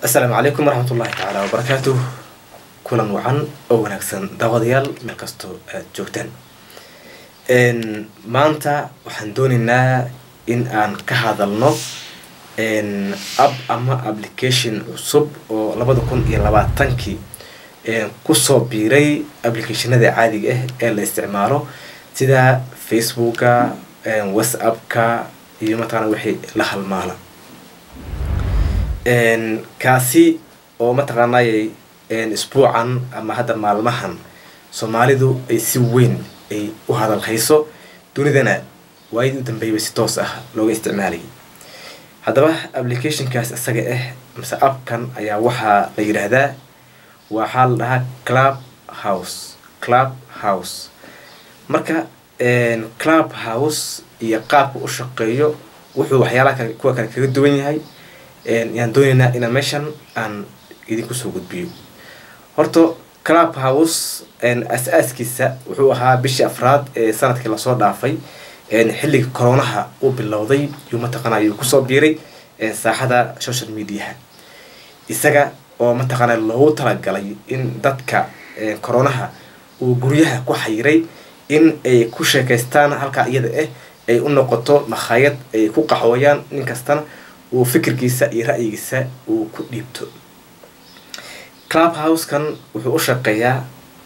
asalaamu calaykum waraxmat ullahi tacaala wabarakaatu kulan wacan oo wanaagsan daawadayaal meel kastoo aad joogtaan maanta waxaan dooneynaa in aan ka hadalno app ama application cusub oo labada kun iyo labaatankii kusoo biiray applicationada caadiga ah ee la isticmaalo sida facebooka whatsappka iyo mataqana wixii la halmaala kaasi oo mataqaanay isbuucan ama hadda maalmahan soomaalidu ay si weyn ay u hadal hayso dunidana waayadii u dambeeyaba si toos ah looga isticmaalayay haddaba applicationkaas isaga ah mase appkan ayaa waxaa la yidhaahdaa waxaa la dhahaa club house club house marka club house iyo qaabka u shaqeeyo wuxuu waxyaalaha kale kuwa kale kaga duwan yahay yaan dooneynaa inaan meeshan aan idinku soo gudbiyo horta club house as-aaskiisa wuxuu ahaa bishii afraad ee sanadkii lasoo dhaafay xilliga coronaha uu bilowday yuu mataqaana yuu kusoo biiray saaxada social mediaha isaga oo mataqaana loogu talagalay in dadka coronaha uu guryaha ku xayiray in ay ku sheekaystaan halkaa iyada ah ay u noqoto makhaayad ay ku qaxooyaan nin kastana uu fikirkiisa iyo ra'yigiisa uu ku dhiibto club housekan wuxuu u shaqeeyaa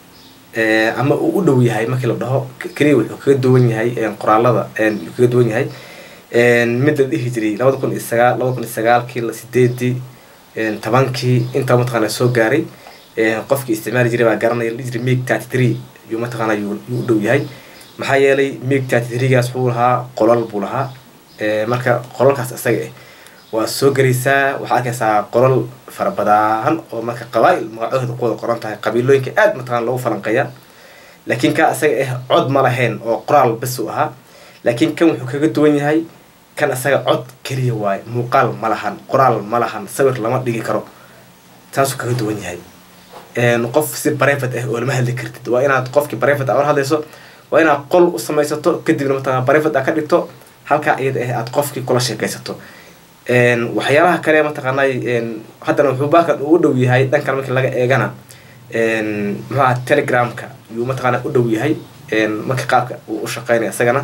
ama uu u dhow yahay markii la dhaho keliya wuxuu kaga duwan yahay qoraalada wuxuu kaga duwan yahay mid la dhihi jiray labada kun iyo sagaal labada kun iyo sagaalkii sideedii tobankii intaa mataqaana soo gaaray qofkii isticmaali jiray baa garanaya la dhihi jiray mig thirty three yuu mataqaana yuu u dhow yahay maxaa yeelay mig thirty threegaas wuxuu lahaa qolal buu lahaa marka qolalkaas isaga ah waa soo gelaysaa waxaa arkaysaa qolal fara badaan oo marka qabaa-il magacooda ku wada qoran tahay qabiilooyinka aad mataqana loogu falanqeeya laakiin ka isaga ah cod ma lahayn oo qoraal bes u ahaa laakiin kan wuxuu kaga duwan yahay kan isaga cod keliya waaye muuqaal ma lahan qoraal ma lahan sawir lama dhigi karo saasuu kaga duwan yahay qof si barefat ah oo lama hadli kartid waa inaad qofkii barefat a ola hadlayso waa inaad qol u samaysato kadibna mataqana barefat a ka dhigto halkaa iyada ah aad qofkii kula sheekaysato waxyaalaha kale mataqaanay haddana wuxuu baakan uu dhow yahay dhankan markii laga eegana muxuaha telegramka yuu mataqaana u dhow yahay marka qaabka uu u shaqeynaya isagana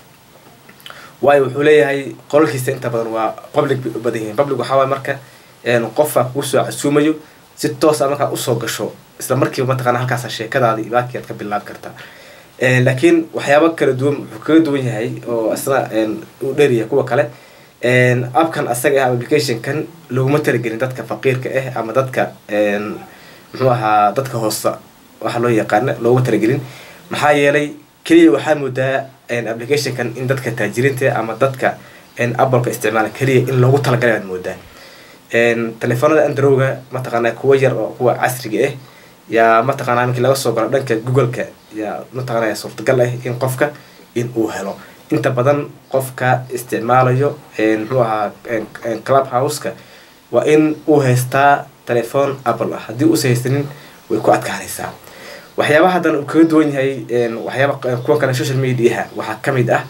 waayo wuxuu leeyahay qolalkiisa inta badan waa public bay u badan yihiin public waxaa waay marka qofka kuu soo casuumayo si toosa markaa usoo gasho isla markiiba mataqana halkaasa sheekadaadi baakii aad ka bilaabi kartaa laakiin waxyaaba kala duwan wuxuu kaga duwan yahay oo isna u dheeryahay kuwa kale appkan asaga ah applicationkan laguma talagelin dadka faqiirka ah ama dadka muxuu ahaa dadka hoosa waxa loo yaqaana looguma talagelin maxaa yeelay keliya waxaa moodaa applicationkan in dadka taajiriinta ama dadka appleka isticmaala keliya in loogu talagalay aad moodaa telefoonada androwga mataqaana kuwa yar oo kuwa casriga ah yaa mataqaana markii laga soo galo dhanka googleka yaa mataqaana suurtagal ah in qofka in uu helo inta badan qofka isticmaalayo muxuu ahaa club houseka waa in uu haystaa telephone apple ah haddii uusa haysanin way ku adkaanaysaa waxyaabaha haddana uu kaga duwan yahay waxyaaba kuwa kale social mediaha waxaa kamid ah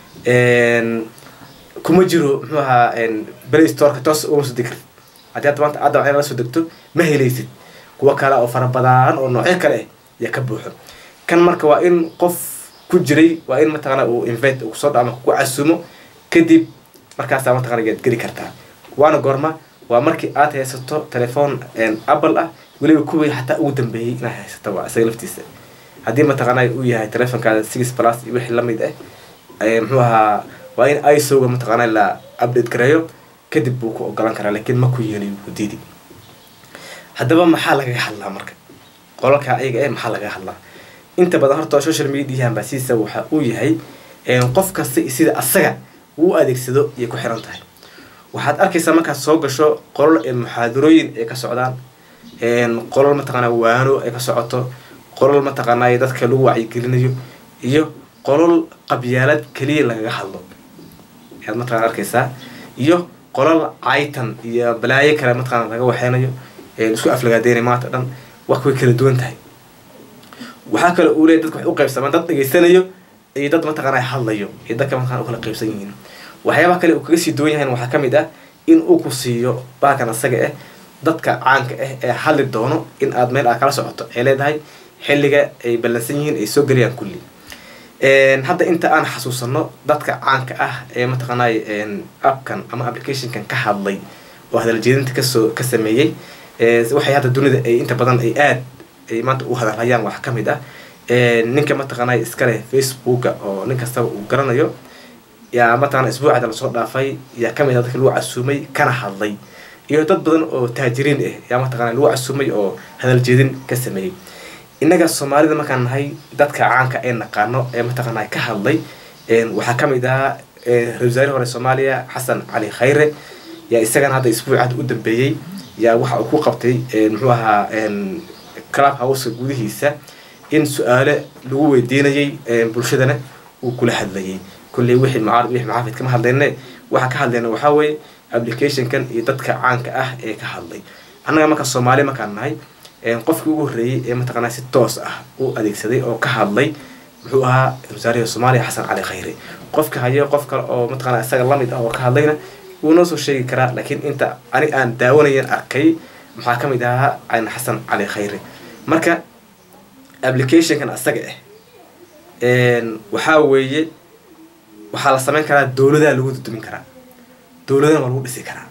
kuma jiro muxuu ahaa play storeka toos uma soo degi kartid haddii hadda maanta adda waxyala la soo degto ma helaysid kuwa kale oo fara badaan oo noocyo kale ah yaa ka buuxo kan marka waa in qof ku jiray waa in mataqana uu invite kusoo dha ama ku casuumo kadib markaasaa mataqana yaad geli kartaa waana goorma waa markii aad haysato telephone apple ah weliba kuwii xataa ugu dambeeyey inaad haysato waa isaga laftiisa haddii mataqana uu yahay telefonkaada six plus iyo wixii lamid ah muxuu ahaa waa in isoga mataqana la update gareeyo kadib buu ku ogolan karaa laakiin ma ku yeeliy ku diidi haddaba maxaa lagaga hadlaa marka qolalka ayaga eh maxaa lagaga hadlaa inta badan horta social media ambasiisa waxa uu yahay qof kasta sida asaga uu adeegsado ayay ku xiran tahay waxaad arkaysaa markaad soo gasho qolol muxaadarooyin ay ka socdaan qolol mataqaana waano ay ka socoto qolol mataqaana dadka lagu wacyigelinayo iyo qolol qabyaalad keliya lagaga hadlo ayaad mataqana arkaysaa iyo qolol caytan iyo balaayo kale mataqana laga waxeynayo isku aflagaadeynay maanta dhan wax way kala duwan tahay waxaa kale uu leey dadka waxay u qaybsamaan dad dhegeysanayo iyo dad mataqaana hadlayo iyo dadka mataqana u kala qaybsan yihiin waxyaabaha kale uu kaga sii duwan yahayn waxaa kamid ah in uu ku siiyo baakan asaga ah dadka caanka ah ee hadli doono in aad meel aad kala socoto ay leedahay xilliga ay ballansan yihiin ay soo gelayaan kulli hadda inta aan xasuusano dadka caanka ah ee mataqaanay appkan ama applicationkan ka hadlay oo hadaljeedinta kasoo ka sameeyey waxay hadda dunida ay inta badan ay aad ay maanta u hadalhayaan wax ka mid ah ninka mataqaanay iskaleh facebooka oo nin kastaba uu garanayo yaa mataqana isbuucada lasoo dhaafay yaa kamid ah dadka lagu casuumay kana hadlay iyo dad badan oo taajiriin ah yaa mataqana lagu casuumay oo hadaljeedin ka sameeyey innaga soomaalida markaan nahay dadka caanka ee naqaano ee mataqaana ka hadlay waxaa kamid ahaa ra-isul wasaarihii hore soomaaliya xasan cali khayre yaa isagana hadda isbuucad u dambeeyey yaa waxa uu ku qabtay muxuu ahaa club houseka gudihiisa in su-aale lagu weydiinayay bulshadana uu kula hadlayay kulley wixii mucaarad wixii maxaafid kama hadlayne waxa ka hadlayna waxaa weeye applicationkan iyo dadka caanka ah ee ka hadlay annaga marka soomaali markaan nahay qofkii ugu horreeyey ee mataqaanaa si toos ah u adeegsaday oo ka hadlay muxuu ahaa wasaarihi soomaaliya xasan cali khayre qofka hayo qof kale oo mataqaanaa isaga lamid ah oo ka hadlayna wuu noo soo sheegi karaa laakiin inta ani aan daawanayan arkay maxaa ka mid ahaa an xasan cali khayre marka applicationkan asaga ah waxaa weeye waxaa la sameyn karaa dowladaha lagu dudumin karaa dowladana waa lagu dhisi karaa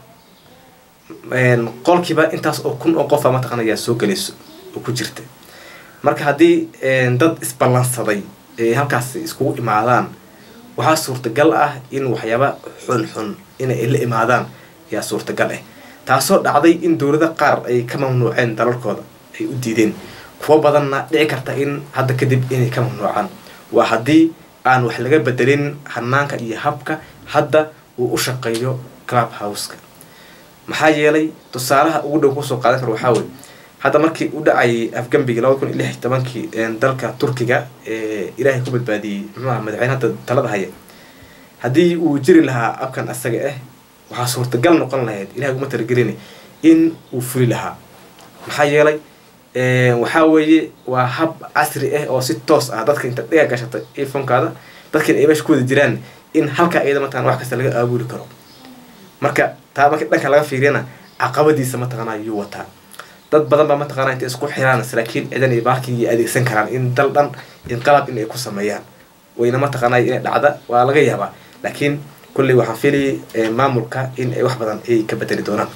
qolkiiba intaas oo kun oo qofa mataqana yaa soo gelayso oo ku jirta marka haddii dad isballansaday ay halkaas iskugu imaadaan waxaa suurtagal ah in waxyaaba xunxun inay la imaadaan yaa suurtagal ah taasoo dhacday in dowlada qaar ay ka mamnuuceen dalalkooda ay u diideen kuwo badanna dhici karta in hadda kadib inay ka mamnuucaan waa haddii aan wax laga bedelin hanaanka iyo habka hadda uu u shaqeeyo club houseka maxaa yeelay tusaalaha ugu dhow kusoo qaadan karo waxaa weye hadda markii u dhacayay afgambigi labada kun iyo lix iyo tobankii dalka turkiga ee ilaahay ku badbaadiyey muxuuaha madaxweyne hadda talada haya haddii uu jiri lahaa abkan asaga ah waxaa suurtagal noqon lahayd ilahay uguma talagelina in uu fuli lahaa maxaa yeelay waxaa weeye waa hab casri ah oo si toos ah dadka inta dhiga gashata iphonekaada dadkiina ay meesha ku wada jiraan in halkaa iyada mataqana wax kasta laga aabuli karo marka taa marka dhanka laga fiiriyana caqabadiisa mataqaana yuu wataa dad badan baa mataqana intay isku xiraan laakiin cidan iyo baarkii adeegsan karaan in dal dhan inqalab in ay ku sameeyaan wayna mataqaanay inay dhacda waa laga yaabaa laakiin kulley waxaan filayay maamulka in ay wax badan ay ka bedeli doonaan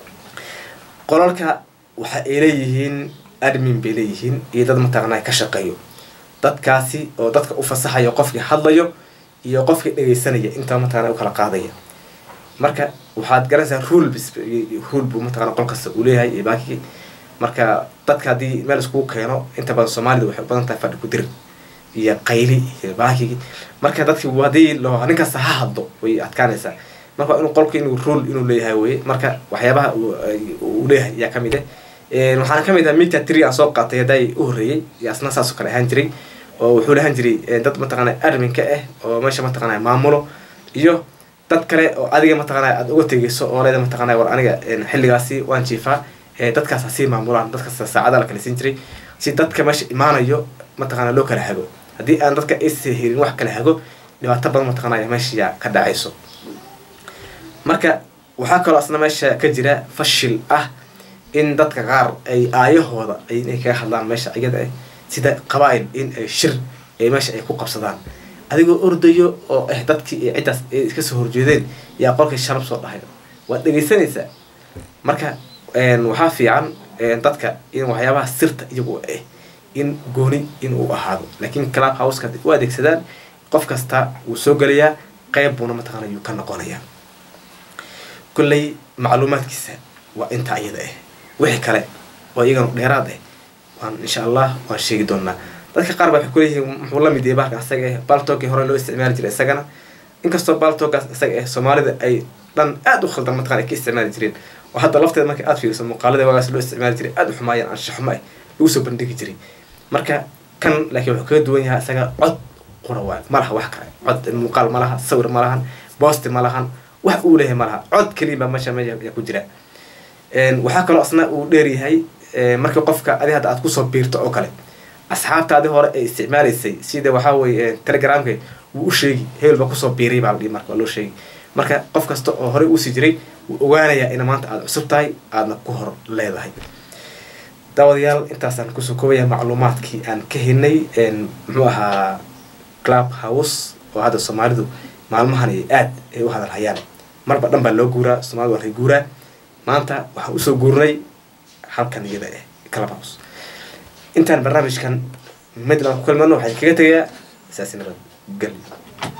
qolalka waxa ay leeyihiin admin bay leeyihiin iyo dad mataqaana ka shaqeeyo dadkaasi oo dadka u fasaxayo qofkii hadlayo iyo qofkii dhegeysanaya intaa mataqana u kala qaadaya marka waxaad garanaysaa rule rule buu mataqana qol kasta uu leeyahay iyo baakigi marka dadka haddii meel iskugu keeno inta badan soomaalida waxay u badan tahay fadhi ku dir iyo qayli iyo baakigi marka dadki haddii loo nin kasta ha hadlo way adkaanaysaa marka inuu qolka inuu rule inuu leeyahay weye marka waxyaabaha uu leeyahay yaa kamid ah waxaana kamid ah mita tri aan soo qaatay hadday u horreeyey iyo asna saasoo kale ahaan jiray oo wuxuu lahaan jiray dad mataqaana adminka ah oo meesha mataqaana maamulo iyo dad kale oo adiga mataqaana aada uga tegeyso oo leeda mataqaana war aniga xilligaasi waan jiifaa dadkaas hasii maamulaan dadkaas saacada la kala siin jiray si dadka meesha imaanayo mataqaana loo kala hago haddii aan dadka aysa helin wax kala hago dhibaato badan mataqaana meesha yaa ka dhacayso marka waxaa kaloo asna meesha ka jira fashil ah in dadka qaar ay aayahooda inay kaga hadlaan meesha iyada ah sida qabaa-il in ay shir ay meesha ay ku qabsadaan adigoo ordayo oo ah dadkii ay ciddaas ay iska soo horjeedeen yaa qolkii shalab soo dhahay waad dhegeysanaysaa marka waxaa fiican dadka in waxyaabaha sirta iyagu ah in gooni in uu ahaado laakiin club houseka u adeegsadaan qof kasta wuu soo gelayaa qeyb buuna mataqaana yuu ka noqonayaa kolley macluumaadkiisa waa intaa iyada ah wixii kale oo iyagana dheeraad ah waan insha allah waan sheegi doonaa dadka qaar ba waxay kuleeyihiin muxuu la mid yahay bahalkan isaga ah baltogii hore loo isticmaali jiray isagana inkastoo baltogaas isaga ah soomaalida ay dhan aada u khaldan mataqana ay ka isticmaali jireen oo hadda lafteeda marka aada fiiriso muuqaalada waagaas loo isticmaali jiray aada u xumaayeen anshaxumo ah lagu soo bandhigi jiray marka kan laakiin wuxuu kaga duwan yahay isaga cod qura waay ma laha wax kale cod muuqaal ma laha sawir ma lahan boosti ma lahan wax uu leeyahay ma laha cod keliya baa meesha meesha yaa ku jira waxaa kaloo asna uu dheeryahay markii qofka adi hadda aad kusoo biirto oo kale asxaabtaadi hore ay isticmaalaysay sida waxaa weye telegramka wuu u sheegi hebel ba kusoo biiray baa la dhihi marka waa loo sheegi marka qof kasta oo horey uusii jiray wuu ogaanayaa ina maanta aada cusub tahay aadna ku hor leedahay daawadayaal intaasaan kusoo koobaya macluumaadkii aan ka helnay muxuu ahaa club house oo hadda soomaalidu maalmahan ay aad ay u hadalhayaan marba dhan baa loo guuraa soomaalida waa lay guuraa maanta waxaan usoo guurnay halkan iyada eh club house intaan barnaamijkan midland ku kulmano waxaan kaga tegayaa saasi nabad gelyo